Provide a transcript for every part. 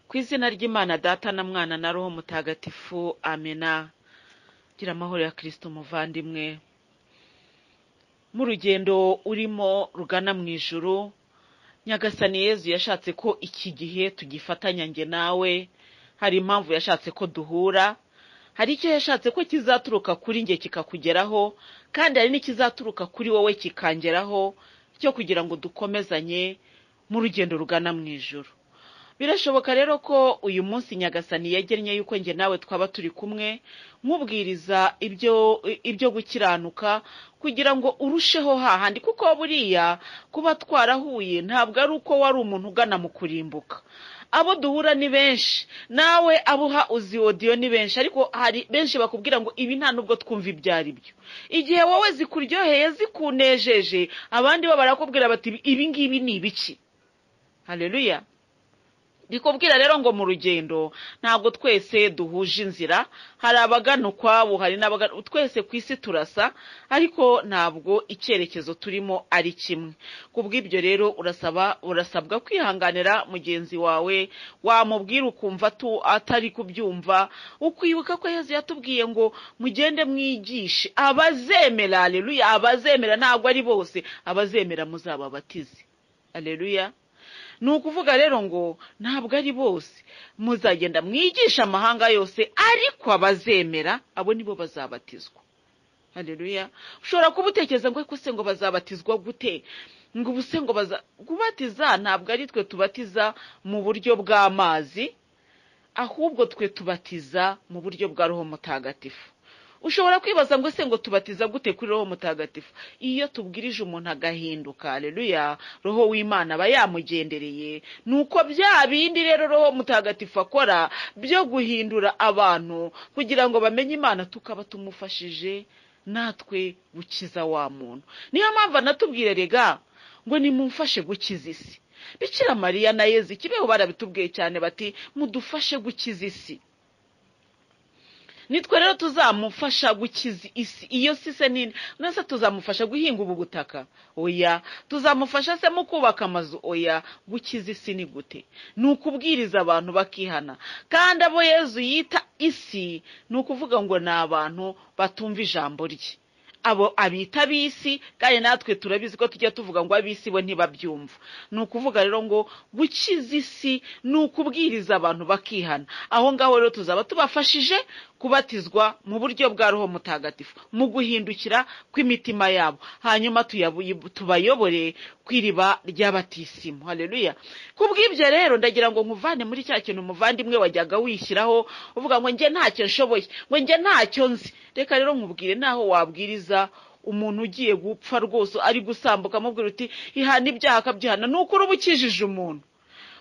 ku izina ry'imana data na mwana na roho mutagatifu amena gira amahoro ya kirisito muvandimwe mu rugendo urimo rugana mu ijuru nyagasani yezu yashatse ko iki gihe tugifatanya njye nawe hari impamvu yashatse ko duhura hari icyo yashatse ko kizaturuka kuri njye kikakugeraho kandi hari n'ikizaturuka kuri wowe kikangeraho cyo kugira ngo dukomezanye mu rugendo rugana mu ijoro birashoboka rero ko uyu munsi nyagasani yagennye yuko njye nawe twaba turi kumwe nkubwiriza ibyo ibyo gukiranuka kugira ngo urusheho hahandi kuko buriya kuba twarahuye ntabwo ari uko wari umuntu ugana mu kurimbuka abo duhura ni benshi nawe abo uha uzi odiyo ni benshi ariko hari benshi bakubwira ngo ibi nta nubwo twumva ibyo ari byo igihe wowe zikuryoheye zikunejeje abandi bo barakubwira bati ibi ngibi ni ibiki hareruya rikubwira rero ngo mu rugendo ntabwo twese duhuje inzira hari abagana ukwabo hari n'abagana twese ku isi turasa ariko ntabwo icyerekezo turimo ari kimwe ku bw'ibyo rero urasaba urasabwa kwihanganira mugenzi wawe wamubwira ukumva atari kubyumva ukwibuka ko heza yatubwiye ngo mugende mwigishe abazemera areruya abazemera ntabwo ari bose abazemera muzababatize areruya ni ukuvuga rero ngo ntabwo ari bose muzagenda mwigisha amahanga yose ariko abazemera abo nibo bazabatizwa hareruya ushobora kuba utekereza ngo ariko se ngo bazabatizwa gute ngo ubuse ngo kubatiza ntabwo ari twe tubatiza mu buryo bw'amazi ahubwo twe tubatiza mu buryo bwa roho mutagatifu ushobora kwibaza ngo se ngo tubatiza gute kuri roho mutagatifu iyo tubwirije umuntu agahinduka reruya roho w'imana aba yamugendereye ni uko bya bindi rero roho mutagatifu akora byo guhindura abantu kugira ngo bamenye imana tukaba tumufashije natwe gukiza wa muntu niyo mpamvu anatubwire rega ngo nimumfashe gukiza isi bikira mariya na yezi kibeho barabitubwiye cyane bati mudufashe gukiza isi nitwe rero tuzamufasha gukiza isi iyo si se nini mwese tuzamufasha guhinga ubu butaka oya tuzamufasha se mu kubaka amazu oya gukiza isi ni gute ni ukubwiriza abantu bakihana kandi abo yezu yita isi ni ukuvuga ngo ni abantu batumva ijambo rye abo abita ab'isi kandi natwe turabizi ko tujya tuvuga ngo ab'isi bo ntibabyumva ni ukuvuga rero ngo gukiza isi ni ukubwiriza abantu bakihana aho ngaho rero tuzaba tubafashije kubatizwa mu buryo bwa roho mutagatifu mu guhindukira kw'imitima yabo hanyuma tubayobore ku iriba ry'abatisimu hareruya ku bw'ibyo rero ndagira ngo nkuvane muri cya kintu umuvandimwe wajyaga wishyiraho uvuga ngo njye ntacyo nshoboye ngo njye ntacyo nzi reka rero nkubwire naho wabwiriza umuntu ugiye gupfa rwose ari gusambuka amubwira uti ihana ibyaha akabyihana ni uko uba ukijije umuntu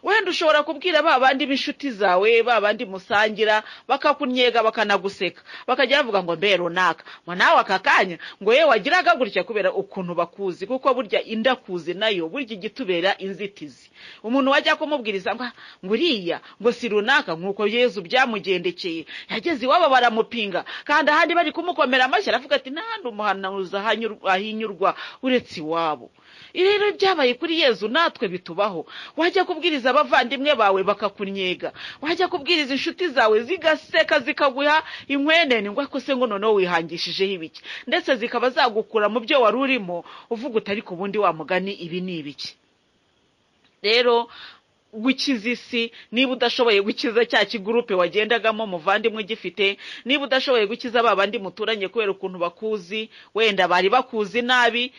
wenda ushobora kubwira ba bandi b'inshuti zawe ba bandi musangira bakakunyega bakanaguseka bakajya bavuga ngo mbe runaka ngo nawe aka kanya ngo yewe wagiraga gutya kubera ukuntu bakuzi kuko burya indakuzi nayo burya igitubera inzitizi umuntu wajya kumubwiriza ngo uriya ngo si runaka nk'uko yezu byamugendekeye yageze iwabo baramupinga kandi ahandi bari kumukomera amashyi aravuga ati n'ahandi umuhanuzi ahinyurwa uretse iwabo ibi rero byabaye kuri yezu natwe bitubaho wajya kubwiriza abavandimwe bawe bakakunyega wajya kubwiriza inshuti zawe zigaseka zikaguha inkwenene ngo ariko se ngo noneho wihangishijeho ibiki ndetse zikaba zagukura mu byo wari urimo uvuga utari ku bundi wamugani ibi ni ibiki rero gukiza isi niba udashoboye gukiza cya kigurupe wagendagamo muvandimwe ugifite niba udashoboye gukiza ba bandi muturanye kubera ukuntu bakuzi wenda bari bakuzi nabi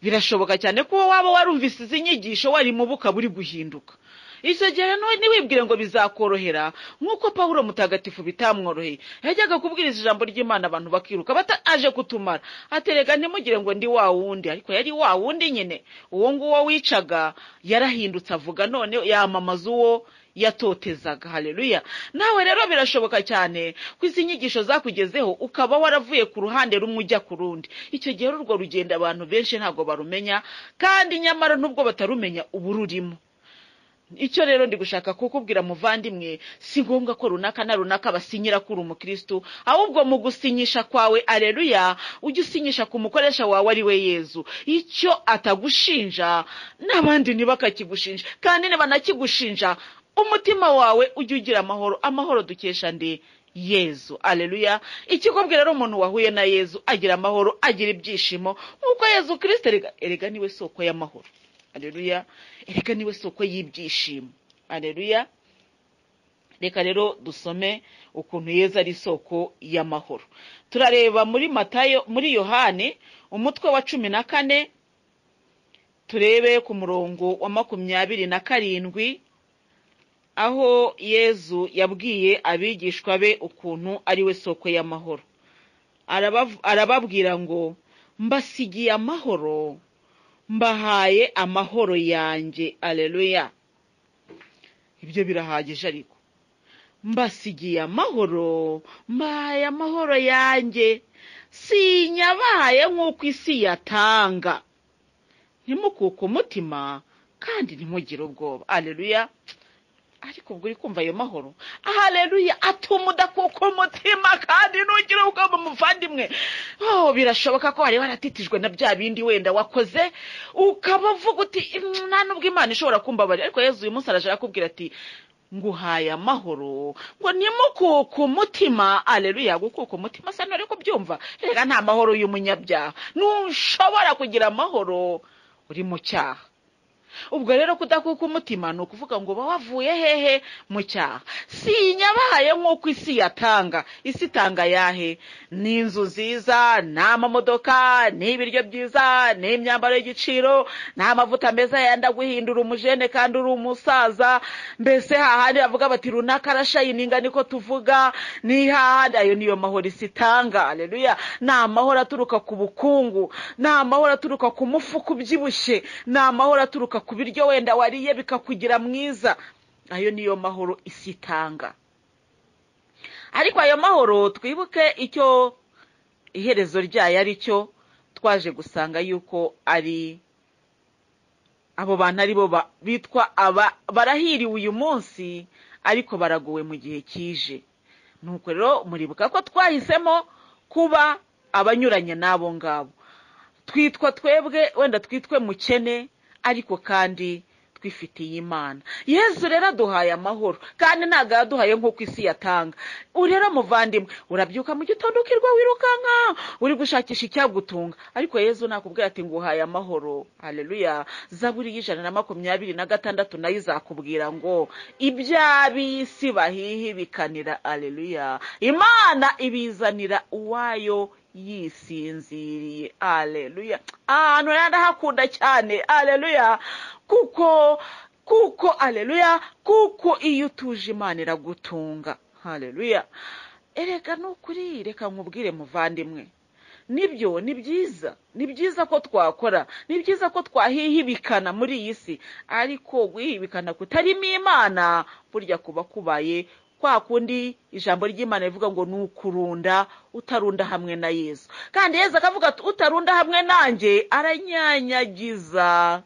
birashoboka cyane ko waba warumvise izi nyigisho wari mu buka buri guhinduka icyo gihe ntiwibwire ngo bizakorohera nk'uko paul mutagatifu bitamworoheye yajyaga kubwiriza ijambo ry'imana abantu bakiruka aje kutumara aterega ntimugire ngo ndi wa wundi ariko yari wa wundi nyine uwo nguwo wicaga yarahindutse avuga none yamamaza uwo yatotezaga hareruya nawe rero birashoboka cyane ko izi nyigisho zakugezeho ukaba waravuye ku ruhande rumwe ujya ku rundi icyo gihe urwo rugendo abantu benshi ntabwo barumenya kandi nyamara nubwo batarumenya ubu rurimo icyo rero ndi gushaka kukubwira muvandimwe si ngombwa ko runaka na runaka basinyira kuri umukirisitu ahubwo mu gusinyisha kwawe areruya ujye usinyisha ku mukoresha wawe ari we yezu icyo atagushinja n'abandi ntibakakigushinja kandi nibanakigushinja umutima wawe ujye ugira amahoro amahoro dukesha nde yezu aleluya ikikubwira rero umuntu wahuye na yezu agira amahoro agira ibyishimo nk'uko yezu kirisite erega- erega niwe soko y'amahoro aleluya erega niwe soko y'ibyishimo aleluya reka rero dusome ukuntu yezu ari isoko y'amahoro turareba muri matayo muri yohani umutwe wa cumi na kane turebe ku murongo wa makumyabiri na karindwi aho yezu yabwiye abigishwa be ukuntu ari we soko y'amahoro Arabav- arababwira ngo mbasigiye amahoro mbahaye amahoro yanjye aleluya ibyo birahagije ariko mbasigiye amahoro mbahaye amahoro yanjye sinyabaye nk'uko isi yatanga ntimukuke umutima kandi ntimugire ubwoba aleluya ariko ubwo uri kumva ayo mahoro aleluya atuma udakuka umutima kandi ntugire ubwoba muvandimwe oh birashoboka ko wari waratitijwe na bya bindi wenda wakoze ukaba uvuga uti "Mm, nta nubwo imana ishobora kumbabarira ariko yezu uyu munsi arashaka kubwira ati nguhaye amahoro ngo nimukuke umutima aleluya gukuka umutima sa ntari kubyumva reka nta mahoro y'umunyabyaha ntushobora kugira amahoro uri mu cyaha ubwo rero kudakuka umutima ni ukuvuga ngo uba wavuye hehe mu cyaha sinyabaye nk'uko isi yatanga isi itanga yahe ni inzu nziza ni amamodoka ni ibiryo byiza ni imyambaro y'igiciro ni amavuta meza yenda guhindura umujene kandi uri umusaza mbese hahandi bavuga bati runaka arashayininga niko tuvuga ni hahandi ayo niyo mahoro isi itanga aleluya ni amahoro aturuka ku bukungu ni amahoro aturuka ku mufuka ubyibushye ni amahoro aturuka ku biryo wenda wariye bikakugira mwiza ayo niyo mahoro isi itanga ariko ayo mahoro twibuke icyo iherezo ryayo ari cyo twaje gusanga yuko ari abo bantu ari bo ba- bitwa aba barahiriwe uyu munsi ariko baraguwe mu gihe kije nuko rero muribuka ko twahisemo kuba abanyuranye n'abo ngabo twitwa twebwe wenda twitwe mukene ariko kandi twifitiye imana yezu rero aduhaye amahoro kandi ntabwo yaduhaye nk'uko isi yatanga ubu rero muvandimwe urabyuka mu gitondo ukirwa wirukanka uri gushakisha icyagutunga ariko yezu nakubwira ati nguhaye amahoro haleluya zaburi y'ijana na makumyabiri na gatandatu nayo izakubwira ngo iby'ab'isi bahihibikanira haleluya imana ibizanira uwayo yisinziriye aleluya ahantu rero ndahakunda cyane aleluya kuko kuko aleluya kuko iyo utuje imana iragutunga aleluya erega ni ukuri reka nkubwire muvandimwe nibyo ni byiza ni byiza ko twakora ni byiza ko twahihibikana muri iyi si ariko guhihibikana kutarimo imana burya kuba kubaye kwa kundi ijambo ry'imana rivuga ngo ni ukurunda utarunda hamwe na yesu kandi yesu akavuga ati utarunda hamwe nanjye aranyanyagiza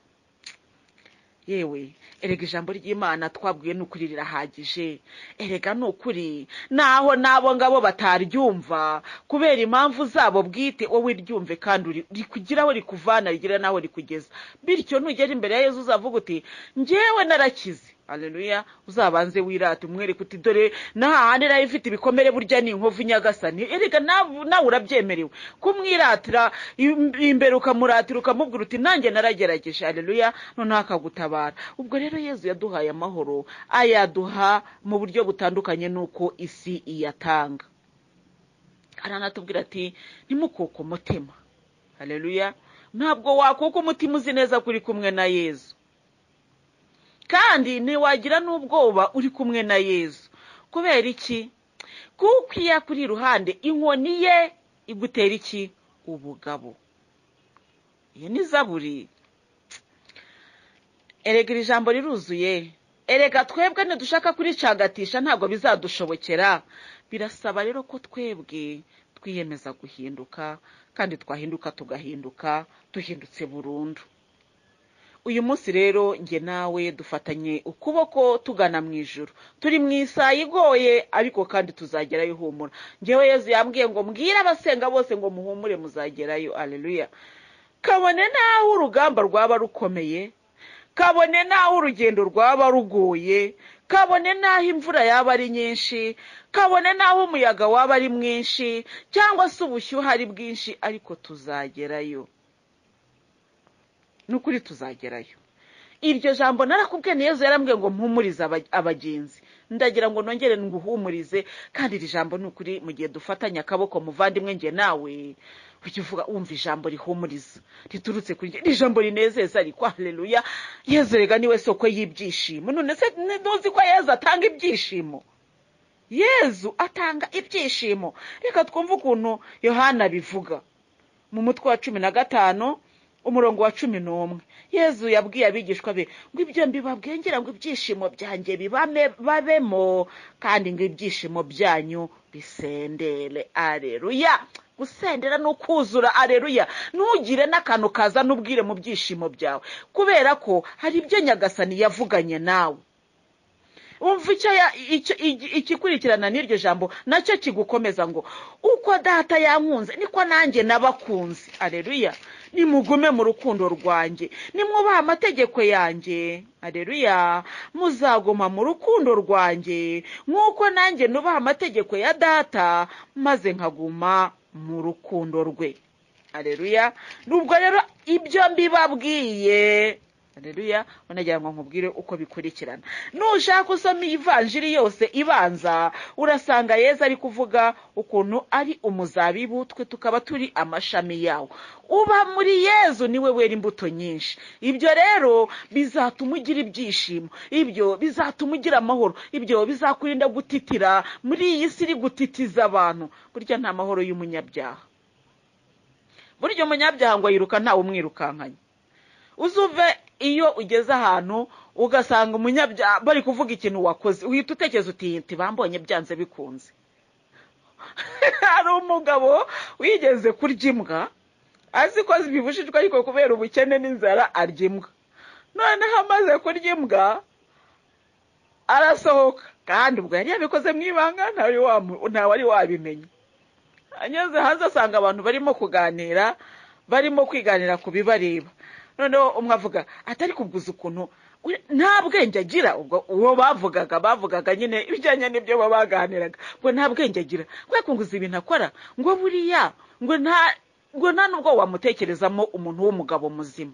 yewe erega ijambo ry'imana twabwiwe n'ukuri rirahagije erega ni ukuri naho n'abo ngabo bataryumva kubera impamvu zabo bwite wowe ryumve kandi uri- rikugira aho rikuvana rigira n'aho rikugeza bityo nugera imbere ya yezu uzavuga uti njyewe narakize aleluya uzabanze wirate umwereke uti dore n'ahahandi nayo ifite ibikomere burya ni inkovu nyagasani erega nawe nawe urabyemerewe kumwiratira im- imbere ukamuratira ukamubwira uti nanjye naragerageje aleluya noneho akagutabara ubwo rero yezu yaduhaye amahoro ayaduha mu buryo butandukanye n'uko isi iyatanga aranatubwira ati nimukuke umutima haleluya ntabwo wakuka umutima uzi neza ko uri kumwe na yezu kandi ntiwagira n'ubwoba uri kumwe na yezu kubera iki kuko iyo akuri iruhande inkoni ye igutera iki ubugabo iyo ni zaburi erega iri jambo riruzuye erega twebwe ntidushaka kuricagatisha ntabwo bizadushobokera birasaba rero ko twebwe twiyemeza guhinduka kandi twahinduka tugahinduka duhindutse burundu uyu munsi rero njye nawe dufatanye ukuboko tugana mu ijoro turi mu isaha igoye ariko kandi tuzagerayo humura ngewe yezu yambwiye ngo mbwire abasenga bose ngo muhumure muzagerayo aleluya kabone n'aho urugamba rwaba rukomeye kabone n'aho urugendo rwaba rugoye kabone n'aho imvura yaba ari nyinshi kabone n'aho umuyaga waba ari mwinshi cyangwa se ubushyuhe ari bwinshi ariko tuzagerayo ni ukuri tuzagerayo iryo jambo narakubwiye niyo yarambwiye ngo mpumurize abagenzi ndagira ngo nongere nguhumurize kandi iri jambo ni ukuri mu gihe dufatanye akaboko muvandimwe nge nawe ujya uvuga wumva ijambo rihumuriza riturutse kuri njye ni ijambo rinezeza rikwa hareruya yezerega niwe soko y'ibyishimo none se ntuzi ko yezu atanga ibyishimo yezu atanga ibyishimo reka twumve ukuntu yohana abivuga mu mutwe wa cumi na gatanu umurongo wa cumi n'umwe yezu yabwiye abigishwa be ngo ibyo mbibabwengera ngo ibyishimo byanjye babemo kandi ngo ibyishimo byanyu bisendere areruya gusendera ni ukuzura areruya ntugire n'akantu kaza n'ubwire mu byishimo byawe kubera ko hari ibyo nyagasani yavuganye nawe wumva ikikurikirana n'iryo jambo nacyo kigukomeza ngo uko data yankunze niko nanjye nabakunze areruya nimugume mu rukundo rwanjye nimwubaha amategeko yanjye areruya muzaguma mu rukundo rwanjye nk'uko nanjye nubaha amategeko ya data maze nkaguma mu rukundo rwe areruya nubwo rero ibyo mbibabwiye areruya banagira ngo nkubwire uko bikurikirana nushaka usoma ivanjiri yose ibanza urasanga yeza ari kuvuga ukuntu ari umuzabibu twe tukaba turi amashami yawo uba muri yezu niwe wera imbuto nyinshi ibyo rero bizatuma ugira ibyishimo ibyo bizatuma ugira amahoro ibyo bizakurinda gutitira muri iyi si iri gutitiza abantu burya nta mahoro y'umunyabyaha burya umunyabyaha ngo yiruka ntawe umwirukankanye uzuve iyo ugeze ahantu ugasanga umunyabyaha bari kuvuga ikintu wakoze uhita utekereza uti bambonye byanze bikunze hari umugabo wigeze kurya imbwa azi ko zibibujijwe ariko kubera ubukene n'inzara arya imbwa noneho amaze kurya imbwa arasohoka kandi ubwo yari yabikoze mu ibanga ntawari wabimenya anyuze hanze asanga abantu barimo kuganira barimo kwiganira ku bibareba noneho umwe avuga atari kubwuza ukuntu nta bwenge agira ubwo uwo bavugaga bavugaga nyine ibijyanye n'ibyo baba baganiraga ngo nta bwenge agira ngo yakunguza ibintu akora ngo buriya ngo nta ngo nta nubwo wamutekerezamo umuntu w'umugabo muzima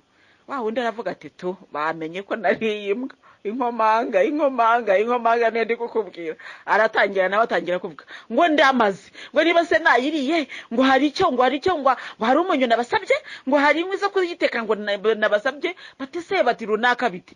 wa wundi aravuga ati tu bamenye ko nariye imbwa inkomanga inkomanga inkomanga niyo ndi kukubwira aratangira nawe atangira kuvuga ngo ndamaze ngo niba se nayiriye ngo hari icyo ngo hari icyo ngo hari umunyu nabasabye ngo hari inkwi zo kuyiteka ngo nabasabye batise bati runaka biti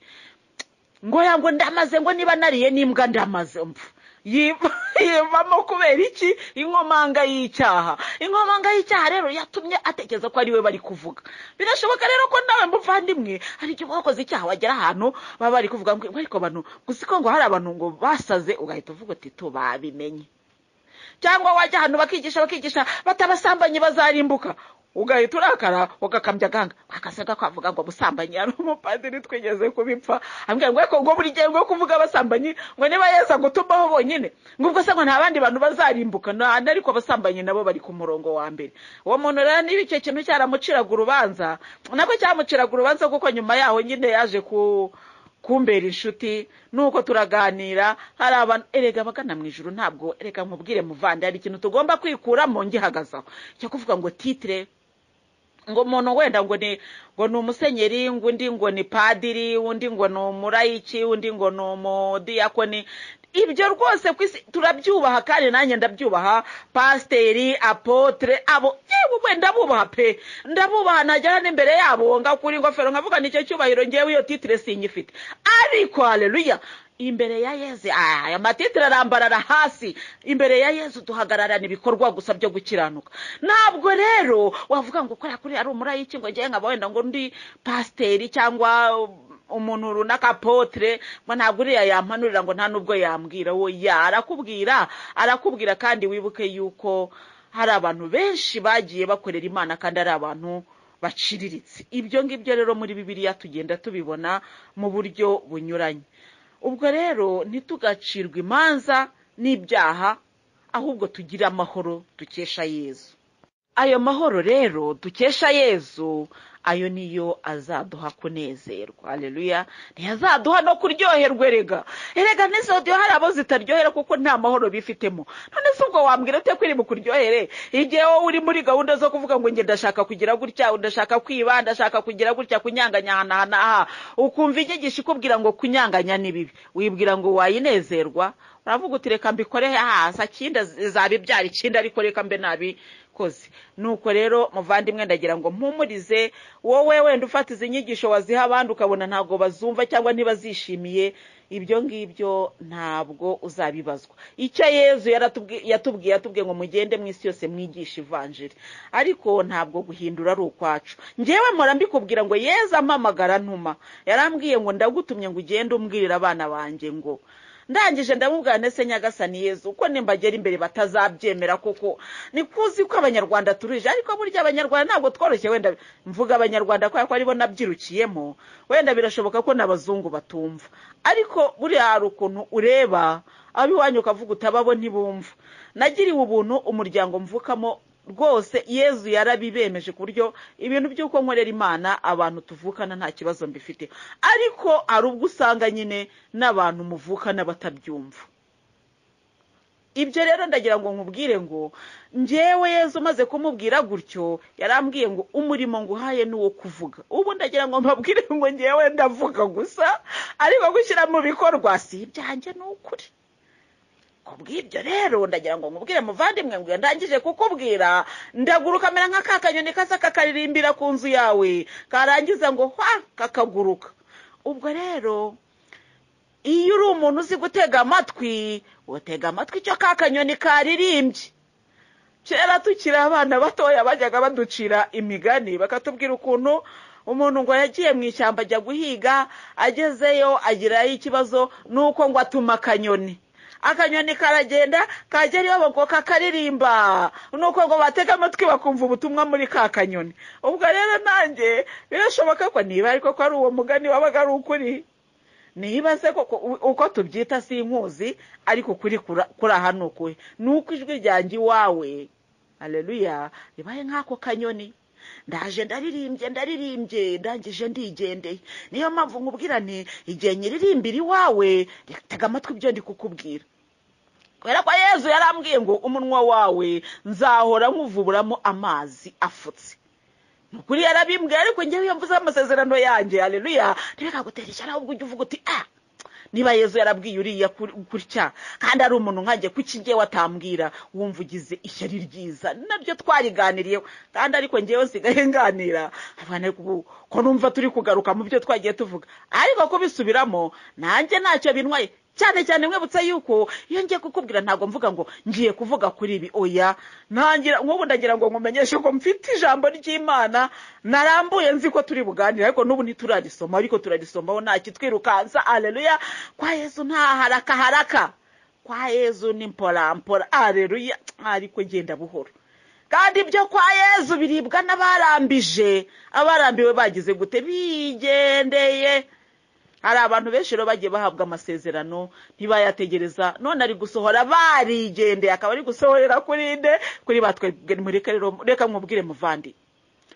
ngo ya ngo ndamaze ngo niba nariye n'imbwa ndamaze mvu yivamo kubera iki inkomanga y'icyaha inkomanga y'icyaha rero yatumye atekereza ko ari we bari kuvuga birashoboka rero ko nawe muvandimwe hari igihe wakoze icyaha wagera ahantu baba bari kuvuga ngo ariko abantu gusa ko ngo hari abantu ngo basaze ugahita uvuga uti tu babimenye cyangwa wajya ahantu bakigisha bakigisha batabasambanyi bazarimbuka ugahita urakara ugakambya aganga akasaga kavuga ngo busambanyi ari umupadiri twigeze kubipfa ambwira ngo reka ngo buri gihe ngo kuvuga abasambanyi ngo niba yeza gutumaho bonyine ngo ubwo se ngo nta bandi bantu bazarimbuka ariko abasambanyi nabo bari ku murongo wa mbere uwo muntu rero niba icyo kintu cyaramuciraga urubanza nabwo cyamuciraga urubanza kuko nyuma yaho nyine yaje ku kumbera inshuti nuko turaganira hari abantu erega abagana mu ijoro ntabwo erega nkubwire muvande hari ikintu tugomba kwikuramo ngihagazeho cyo kuvuga ngo titire ngo umuntu wenda ngo ni ngo ni umusenyeri ngo undi ngo ni padiri undi ngo ni umurayiki undi ngo ni umudiyakoni ibyo rwose ku isi turabyubaha kandi nanjye ndabyubaha pasiteri apotere abo yewe we ndabubaha pe ndabubaha najyana n'imbere yabo ngakura ingofero nkavuga nicyo cyubahiro ngewe iyo titire sinyifite ariko hareruya imbere ya yezu aya matitire arambarara hasi imbere ya yezu duhagararana ibikorwa gusa byo gukiranuka ntabwo rero wavuga ngo kubera kuri ari umurayiki ngo ngewe nkaba wenda ngo undi pasiteri cyangwa umuntu runaka potere ngo ntabwo uriya yampanurira ngo nta n'ubwo yambwira we ya arakubwira arakubwira kandi wibuke yuko hari abantu benshi bagiye bakorera imana kandi ari abantu baciriritse ibyo ngibyo rero muri bibiliya tugenda tubibona mu buryo bunyuranye ubwo rero ntitugacirwe imanza n'ibyaha ahubwo tugire amahoro dukesha yezu ayo mahoro rero dukesha yezu ayo niyo azaduha kunezerwa hareruya ntiyazaduha no kuryoherwa erega erega n'izo diyo hari abo zitaryohera kuko nta mahoro bifitemo none se ubwo wambwira ute ko iri bukuryohere igihe wowe uri muri gahunda zo kuvuga ngo njye ndashaka kugira gutya ndashaka kwiba ndashaka kugira gutya kunyanganyahana aha ukumva inyigisho ikubwira ngo kunyanganya ni bibi wibwira ngo wayinezerwa uravuga uti reka mbikore hasa kinda zabibyara ikinda ariko reka mbe nabi koze nuko rero muvandimwe ndagira ngo mpumurize wowe wenda ufata izi nyigisho waziha abandi ukabona ntabwo bazumva cyangwa ntibazishimiye ibyo ngibyo ntabwo uzabibazwa icyo yezu yatubwiye yatubwiye ngo mugende mu isi yose mwigishe ivanjiri ariko ntabwo guhindura ari ukwacu ngewe mpora mbikubwira ngo yezu amamagara ntuma yarambwiye ngo ndagutumye ngo ugende umbwirira abana banjye ngo ndangije ndamubwira ndetse nyagasani yezu uko nimbagera imbere batazabyemera kuko ni kuzi ko abanyarwanda turije ariko burya abanyarwanda ntabwo tworoshye wenda mvuga abanyarwanda kubera ko aribo nabyirukiyemo wenda birashoboka ko n'abazungu batumva ariko buriya hari ukuntu ureba iwanyu ukavuga utababo ntibumva nagiriwe ubuntu umuryango mvukamo rwose yezu yarabibemeje ku buryo ibintu by'uko nkorera imana abantu tuvukana nta kibazo mbifite ariko hari ubwo usanga nyine n'abantu muvukana batabyumva ibyo rero ndagira ngo nkubwire ngo njyewe yezu umaze kumubwira gutyo yarambwiye ngo umurimo nguhaye ni uwo kuvuga ubu ndagira ngo mbabwire ngo njyewe ndavuga gusa ariko gushyira mu bikorwa si ibyanjye ni ukuri kubw'ibyo rero ndagira ngo nkubwire muvandimwe ngo ndangije kukubwira ndaguruka mera nka ka kanyoni kaza kakaririmbira ku nzu yawe karangiza ngo hwa kakaguruka ubwo rero iyo uri umuntu uzi gutega amatwi utega amatwi icyo ka kanyoni karirimbye kera tukiri abana batoya bajyaga baducira imigani bakatubwira ukuntu umuntu ngo yagiye mu ishyamba ajya guhiga agezeyo agirayo ikibazo nuko ngo atuma akanyoni akanyoni karagenda kagera iwabo ngo kakaririmba nuko ngo batege amatwi bakumva ubutumwa muri ka kanyoni ubwo rero nanjye birashoboka ko niba ariko ko ari uwo mugani wabaga ari ukuri niba se koko uko tubyita si inkuzi ariko ukuri kuraha ni ukuhe ni uko ijwi ryanjye iwawe areruya ribaye nk'ako kanyoni ndaje ndaririmbye ndaririmbye ndangije ndigendeye niyo mpamvu nkubwira nti igihe nyiririmbira iwawe tega amatwi ibyo ndi kukubwira kubera ko yezu yarambwiye ngo umunwa wawe nzahora nkuvuburamo amazi afutse ni ukuri yarabimbwiye ariko ngewe iyo mvuze amasezerano yanjye areruya ntibikagutera ishyara ahubwo ujya uvuga uti ah niba yezu yarabwiye uriya gutya kandi ari umuntu nkanjye ku kigiye watambwira wumva ugize ishyari ryiza nabyo twariganiriyeho kandi ariko ngewe nsigaye nganira ko numva turi kugaruka mu byo twagiye tuvuga ariko kubisubiramo nanjye ntacyo bintwaye cyane cyane mwibutsa yuko iyo ngiye kukubwira ntabwo mvuga ngo ngiye kuvuga kuri ibi oya ntangira nk'ubu ndagira ngo nkumenyeshe ko mfite ijambo ry'imana narambuye nzi ko turi buganire ariko n'ubu ntiturarisoma ariko turarisomaho nta kitwirukansa areruya kwa yezu nta haraka haraka kwa yezu ni mpora areruya ariko genda buhoro kandi ibyo kwa yezu biribwa n'abarambije abarambiwe bagize gute bigendeye hari abantu benshi rero bagiye bahabwa amasezerano ntibayategereza none ari gusohora barigendeye akaba ari gusohorera kuri nde kuri batwegemurika rero reka mwubwire muvandi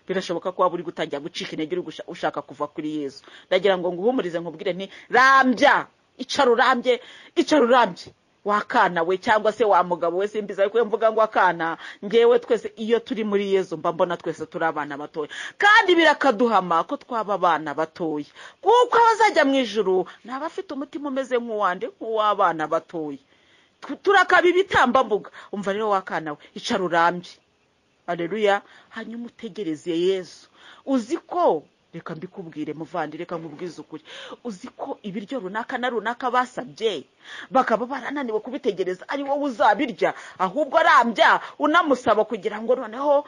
birashoboka ko waba uri gutangira gucika intege uri ushaka kuva kuri yezu ndagira ngo nguhumurize nkubwire nti rambya icara urambye icara urambye wakana we cyangwa se wa mugabo we simbiza ariko mvuga ngo akana ngewe twese iyo turi muri yezu mba mbona twese turi abana batoya kandi birakaduhama ko twaba abana batoya kuko abazajya mu ijoro ni abafite umutima umeze nk'uwande nk'uw'abana batoya turakaba ibitambambuga umva rero wakana we icara urambye areruya hanyuma utegereze yezu uzi ko reka mbikubwire muvandi reka nkubwize ukuri uzi ko ibiryo runaka na runaka basabye bakaba barananiwe kubitegereza ari wowe uzabirya ahubwo arambya unamusaba kugira ngo noneho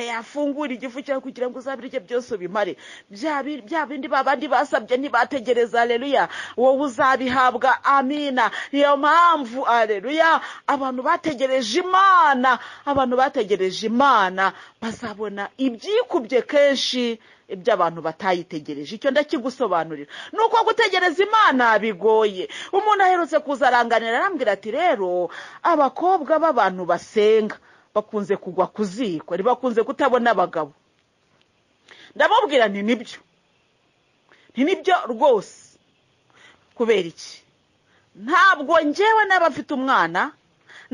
yafungura igifu cyawe kugira ngo uzabirye byose ubimare bya bindi babandi basabye ntibategereza areruya wowe uzabihabwa amina niyo mpamvu areruya abantu bategereje imana abantu bategereje imana bazabona ibyikubye kenshi ibyo abantu batayitegereje icyo ndakigusobanurira ni uko gutegereza imana bigoye umuntu aherutse kuza aranganira arambwira ati rero abakobwa b'abantu basenga bakunze kugwa ku ziko bakunze kutabona abagabo ndamubwira nti nibyo nti nibyo rwose kubera iki ntabwo ngewe n'aba afite umwana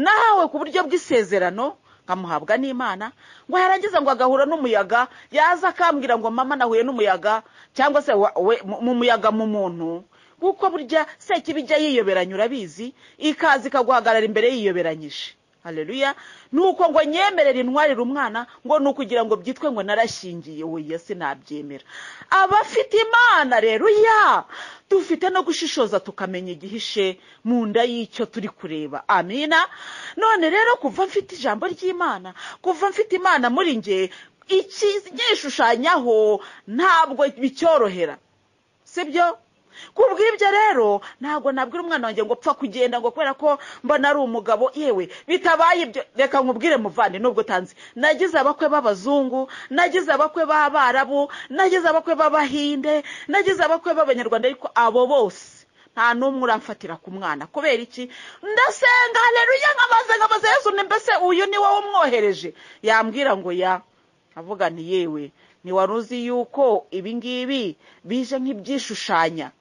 nahawe ku buryo bw'isezerano nkamuhabwa n'imana ngo yarangiza ngo agahura n'umuyaga yaza akambwira ngo mama nahuye n'umuyaga cyangwa se we mu muyaga mu muntu kuko burya sekibi ijya yiyoberanya urabizi ikaza ikaguhagarara imbere yiyoberanyije hareruya ni uko ngo nyemerere intwarire umwana ngo ni ukugira ngo byitwe ngo narashingiye wowe sinabyemera abafite imana rero ya dufite no gushishoza tukamenya igihishe mu nda y'icyo turi kureba amina none rero kuva mfite ijambo ry'imana kuva mfite imana muri nge ikigishushanyaho ntabwo bicyorohera sibyo kubw'ibyo rero ntabwo nabwira umwana wanjye ngo pfa kugenda ngo kubera ko mbona ari umugabo yewe bitabaye ibyo reka nkubwire muvande nubwo utanzi nagize abakwe b'abazungu nagize abakwe b'abarabu nagize abakwe b'abahinde nagize abakwe b'abanyarwanda ariko abo bose nta n'umwe uramfatira ku mwana kubera iki ndasenga hareruye nk'amaze nk'amaze yesu ni mbese uyu ni wowe umwohereje yambwira ngo ya avuga ni yewe ni wari uzi yuko ibi ngibi bije nk'ibyishushanya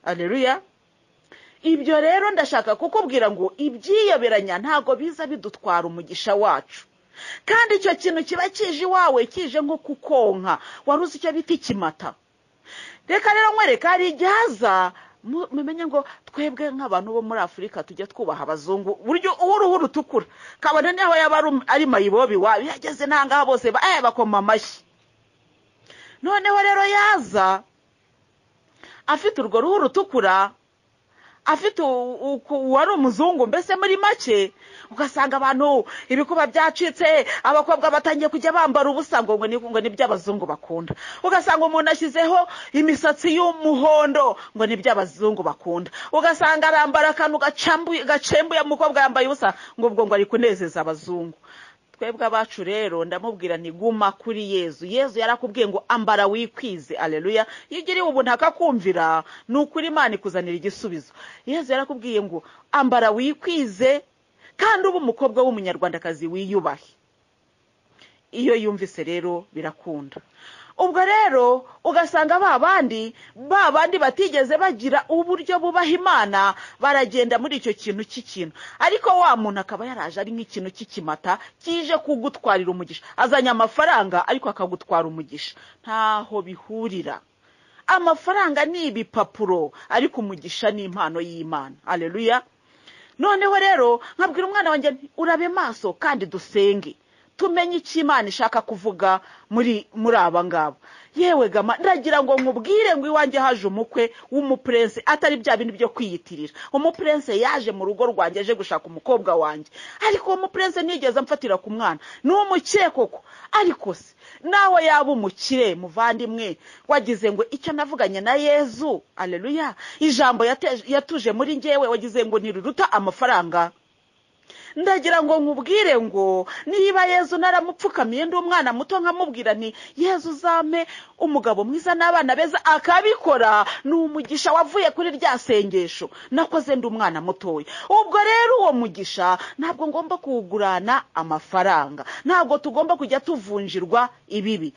areruya ibyo rero ndashaka kukubwira ngo ibyiyoberanya ntabwo biza bidutwara umugisha wacu kandi icyo kintu kiba kije iwawe kije nko kukonka wari uzi icyo bita ikimata reka rero nkwereka hari igihaza mumenye ngo twebwe nk'abantu bo muri afurika tujya twubaha abazungu buryo uruhu rutukura kabone niho yaba ari mayibobi wawe yageze ntangaha bose bakoma amashyi noneho rero yaza afite urwo ruhu rutukura afite uwari umuzungu mbese muri make ugasanga abantu ibikuba byacitse abakobwa batangiye kujya bambara ubusa ngo ngo ni iby'abazungu bakunda ugasanga umuntu ashyizeho imisatsi y'umuhondo ngo ni iby'abazungu bakunda ugasanga arambara akantu gacembuye umukobwa yambaye ubusa ngo ubwo ngo ari kunezeza abazungu twebwe abacu rero ndamubwira ni guma kuri yezu yezu yarakubwiye ngo ambara wikwize areruya iyo ugiriwe ubu ntakakumvira ni ukuri imana ikuzanira igisubizo yezu yarakubwiye ngo ambara wikwize kandi uba umukobwa w'umunyarwandakazi wiyubahe iyo yumvise rero birakunda ubwo rero ugasanga ba bandi ba bandi batigeze bagira uburyo bubaha imana baragenda muri icyo kintu cy'ikintu ariko wa muntu akaba yaraje ari nk'ikintu cy'ikimata kije kugutwarira umugisha azanye amafaranga ariko akagutwara umugisha ntaho bihurira amafaranga ni ibipapuro ariko umugisha ni impano y'imana areruya noneho rero nkabwira umwana wanjye urabe maso kandi dusenge tumenye icyo imana ishaka kuvuga muri muri aba ngabo yewe gama ndagira ngo nkubwire ngo iwanjye haje umukwe w'umupurense atari bya bintu byo kwiyitirira umupurense yaje mu rugo rwanjye aje gushaka umukobwa wanjye ariko uwo mupurense nigeze amfatira ku mwana ni umukire koko ariko se nawe yaba umukire muvandimwe wagize ngo icyo navuganye na yezu areruya ijambo yatuje muri ngewe wagize ngo ntiruruta amafaranga ndagira ngo nkubwire ngo niba yezu naramupfukamiye ndi umwana muto nkamubwira nti yezu uzame umugabo mwiza n'abana beza akabikora ni umugisha wavuye kuri rya sengesho nakoze ndi umwana mutoya ubwo rero uwo mugisha ntabwo ngomba kuwugurana amafaranga ntabwo tugomba kujya tuvunjirwa ibibi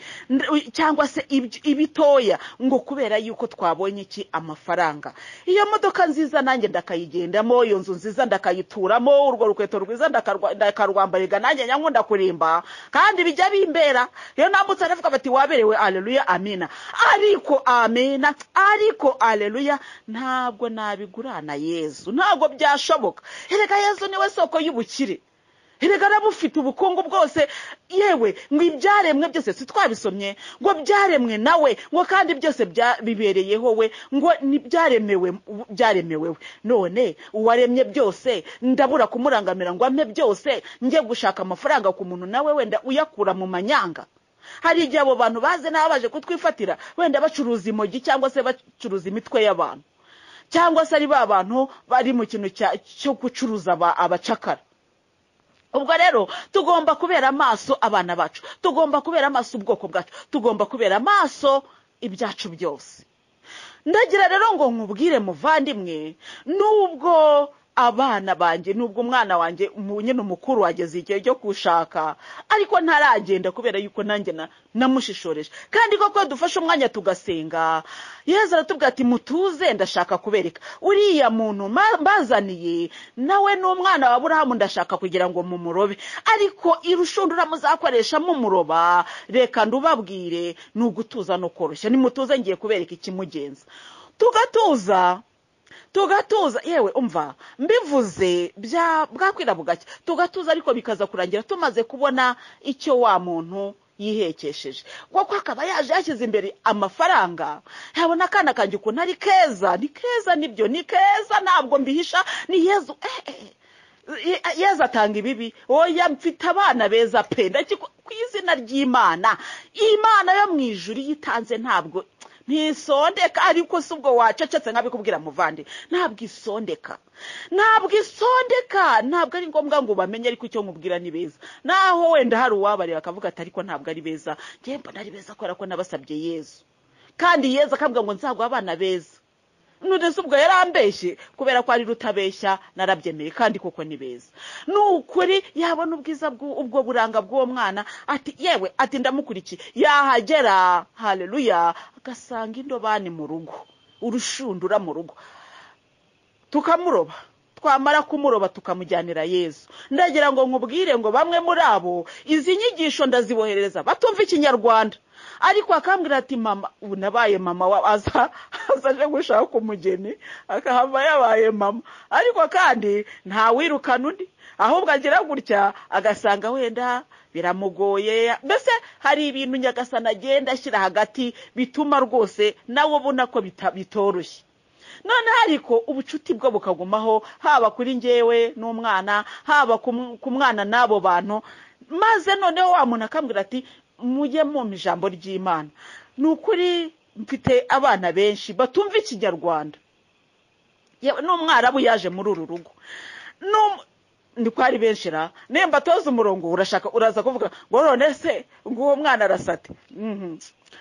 cyangwa se ibitoya ngo kubera yuko twabonye iki amafaranga iyo modoka nziza nanjye ndakayigendamo iyo nzu nziza ndakayituramo urwo rukweto rwiza ndakarwambariga nanjye nyankunda kurimba kandi bijya bimbera iyo nambutse aravuga bati waberewe areruya amina ariko amina ariko areruya ntabwo nabigurana yezu ntabwo byashoboka erega yezu niwe soko y'ubukire erega arabufite ubukungu bwose yewe ngo ibyaremwe byose si twabisomye ngo byaremwe nawe ngo kandi byose bibereyeho we ngo ntibyaremewe byaremewewe none uwaremye byose ndabura kumurangamira ngo ampe byose njye gushaka amafaranga ku muntu nawe wenda uyakura mu manyanga hari igihe abo bantu baze n'aba baje kutwifatira wenda bacuruza imogi cyangwa se bacuruza imitwe y'abantu cyangwa se ari ba bantu bari mu kintu cyo gucuruza abacakara ubwo rero tugomba kubera amaso abana bacu tugomba kubera amaso ubwoko bwacu tugomba kubera amaso ibyacu byose ndagira rero ngo nkubwire muvandimwe n'ubwo abana banjye nubwo umwana wanjye mu- nyine umukuru wageze igihe cyo kushaka ariko ntaragenda kubera yuko nanjye na- namushishoreje kandi koko iyo dufashe umwanya tugasenga yezu aratubwira ati mutuze ndashaka kubereka uriya muntu ma- mbazaniye nawe ni umwana wa aburahamu ndashaka kugira ngo mumurobe ariko irushundura muzakoresha mumuroba reka ndubabwire ni ugutuza no koroshya nimutuze ngiye kubereka ikimugenza tugatuza tugatuza yewe umva mbivuze bya bwakwira bugacya tugatuza ariko bikaza kurangira tumaze kubona icyo wa muntu yihekesheje kuko akaba yaje yashyize imbere amafaranga yabona akana kanjye ukuntu ari keza ni keza nibyo ni keza ntabwo mbihisha ni yezu eh, eh. Ye- yezu atanga ibibi oya mfite abana beza pe ndakiku- ku izina ry'imana imana yo mu ijuru iyo itanze ntabwo ntisondeka ariko si ubwo wacecetse nkabikubwira muvande ntabwo isondeka ntabwo isondeka ntabwo ari ngombwa ngo bamenye ariko icyo nkubwira ni beza naho wenda hari uwabareba akavuga ati ariko ntabwo ari beza ngewe mbona ari beza kubera ko nabasabye yezu kandi yezu akabwira ngo nzaguha abana beza none se ubwo yarambeshye kubera ko ari rutabeshya narabyemeye kandi koko ni beza ni ukuri yabona ubwiza bw'u- ubwo buranga bw'uwo mwana ati yewe ati ndamukurikiye yahagera hareruya agasanga indobani mu rugo urushundura mu rugo tukamuroba twamara kumuroba tukamujyanira yezu ndagira ngo nkubwire ngo bamwe muri abo izi nyigisho ndaziboherereza batumva ikinyarwanda ariko akambwira ati mama ubu nabaye mama wa- aza aza aje gushaka umugeni akahava yabaye mama ariko kandi ntawirukana undi ahubwo agira gutya agasanga wenda biramugoye mbese hari ibintu nyagasana agenda ashyira hagati bituma rwose nawe ubona ko bita- bitoroshye none ariko ubucuti bwo bukagumaho haba kuri njyewe n'umwana haba ku m- ku mwana n'abo bantu maze noneho wa muntu akambwira ati mujye mumpa ijambo ry'imana ni ukuri mfite abana benshi batumva ikinyarwanda yewe n'umwarabu yaje muri uru rugo N'um- ni ko ari benshi ra nemba toza umurongo urashaka uraza kuvuga ngo none se nguwo mwana arasate Mhm.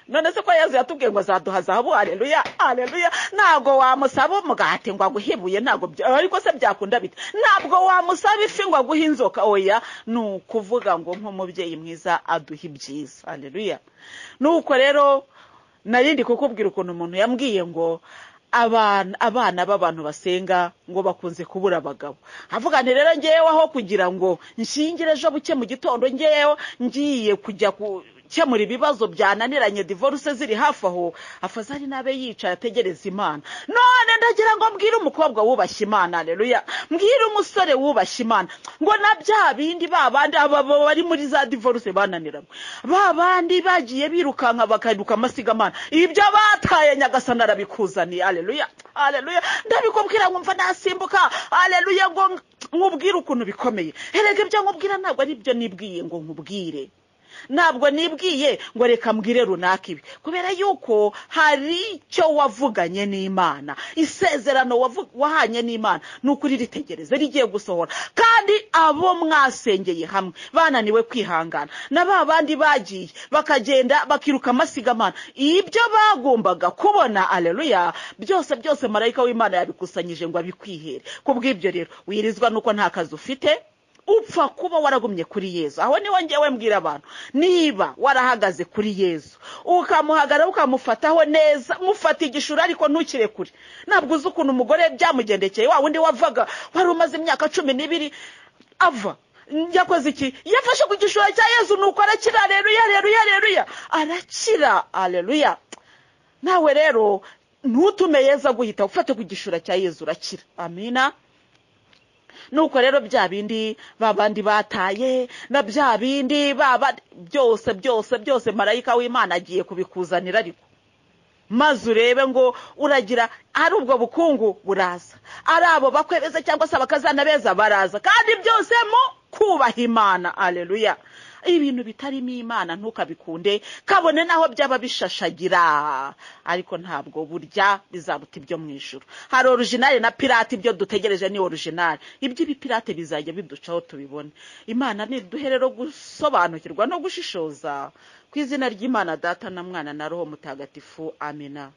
none se ko yezu yatubwiye ngo azaduha zahabu hareruya hareruya ntabwo wamusaba umugati ngo aguhebuye ntabwo bya- ariko se byakunda bite ntabwo wamusaba ifi ngo aguhe inzoka oya ni ukuvuga ngo nk'umubyeyi mwiza aduha ibyiza hareruya nuko rero nari ndi kukubwira ukuntu umuntu yambwiye ngo abana abana b'abantu basenga ngo bakunze kubura abagabo avuga nti rero ngewe aho kugira ngo nshingire ejo buke mu gitondo ngewe ngiye kujya gukemura ibibazo byananiranye divorce ziri hafi aho afazari n'abe yicaye ategereza imana none ndagira ngo mbwire umukobwa wubashye imana reruya mbwire umusore wubashye imana ngo na bya bindi ba bandi aba aba bari muri za divorce bananiranywe ba bandi bagiye birukanka bakaruka amasigamana ibyo bataye nyagasana arabikuzaniye aleluya aleluya ndabikubwira ngo mva nasimbuka aleluya ngo nkubwire ukuntu bikomeye erega ibyo nkubwira ntabwo ari byo nibwiye ngo nkubwire ntabwo nibwiye ngo reka mbwire runaka ibi kubera yuko hari icyo wavuganye n'imana isezerano wavu- wahanye n'imana ni ukuri ritegereze rigiye gusohora kandi abo mwasengeye hamwe bananiwe kwihangana na ba bandi bagiye bakagenda bakiruka amasigamana ibyo bagombaga kubona aleluya byose byose marayika w'imana yabikusanyije ngo abikwihere ku bw'ibyo rero wirizwa nuko nta kazi ufite upfa kuba waragumye kuri yezu aho niho ngewe mbwira abantu niba warahagaze kuri yezu ukamuhagarara ukamufataho neza mufata igishura ariko ntukirekure ntabwo uzi ukuntu umugore byamugendekeye wa wundi wavaga wari umaze imyaka cumi n'ibiri ava yakoze iki yafashe ku gishura cya yezu nuko arakira aleluya aleluya aleluya arakira aleluya nawe rero ntutume yezu aguhita ufate ku gishura cya yezu urakira amina nuko rero bya bindi ba bandi bataye na bya bindi ba ba- byose byose byose marayika w'imana agiye kubikuzanira ariko maze urebe ngo uragira ari ubwo bukungu buraza ari abo bakwebeza cyangwa se abakazana beza baraza kandi byose mu kubaha imana aleluya ibintu bitarimo imana ntukabikunde kabone naho byaba bishashagira ariko ntabwo burya bizaruta ibyo mu ijoro hari orujinali na pirate ibyo dutegereje ni orujinali iby'ibipirate bizajya biducaho tubibone imana niduhe rero gusobanukirwa no gushishoza ku izina ry'imana data na mwana na roho mutagatifu amina